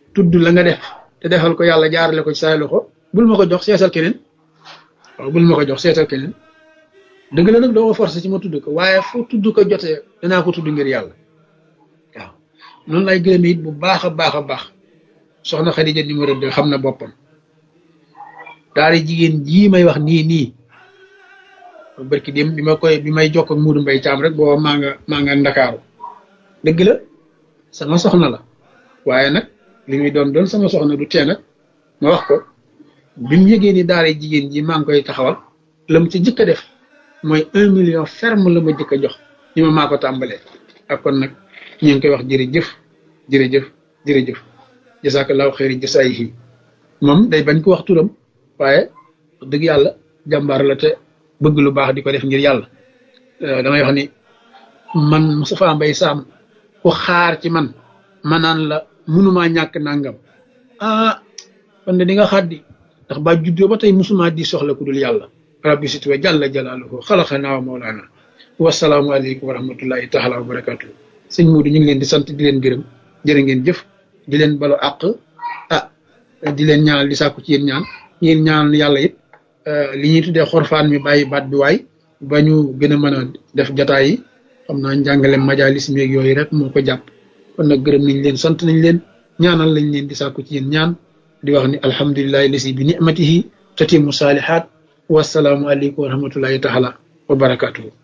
tudd la nga def te defal ko yàlla jaarale ko ci say loxo bul ma ko jox seetal keneen waaw bul ma ko jox seetal keneen dëgg la nag doo ma forcé ci ma tudd ko waaye fu tudd ko jotee danaa ko tudd ngir yàlla waaw noonu lay gërëme it bu baax a baax a baax soxna Xadija numéro deux xam na boppam daari jigéen jii may wax nii nii barki dem bi ma koy bi may jokk ak Muudu Mbay Caam rek booba maa nga maa nga ndakaaru dëgg la sama soxna la waaye nag li muy doon doon sama soxna du tee nag ma wax ko bi mu yëgee ni daara jigéen ji maa ngi koy taxawal la mu ci jëkk a def mooy un million ferme la ma jëkk a jox ni ma maa ko tàmbalee ak kon nag ñu ngi koy wax jërëjëf jërëjëf jërëjëf jasaakallaahu xayri jasaayihi moom day bañ ko wax turam waaye dëgg yàlla jàmbaar la te bëgg lu baax di ko def ngir yàlla damay wax ni man Moustapha Mbaye Sam ku xaar ci man ma naan la munumaa ñàkk nangam ah kon de di nga xaddi ndax ba juddoo ba tey musuma di soxla ku dul yàlla rabbi situwa jàlla jalaaluhu xalaxanaa wa mawlaana wasalaamu aleykum wa rahmatullahi taala wa barakatuh sëñ Muudu ñu ngi leen di sant di leen gërëm jërë ngeen jëf di leen balo àq ah di leen ñaanal di sàkku ci yéen ñaan yéen ñaanal yàlla it li ñuy tuddee xorfaan mi bàyyi baat bi waay ba ñu gën a mën a def jataay yi xam naa njàngale majalis mi ak yooyu rek moo ko jàpp kon nag gërëm nañ leen sant nañ leen ñaanal lañ leen di sàkku ci yéen ñaan di wax ni alhamdulilahi lasi bi nicmatihi tatimu saalihaat wasalaamu aleykum wa rahmatullahi taala wa barakatuhu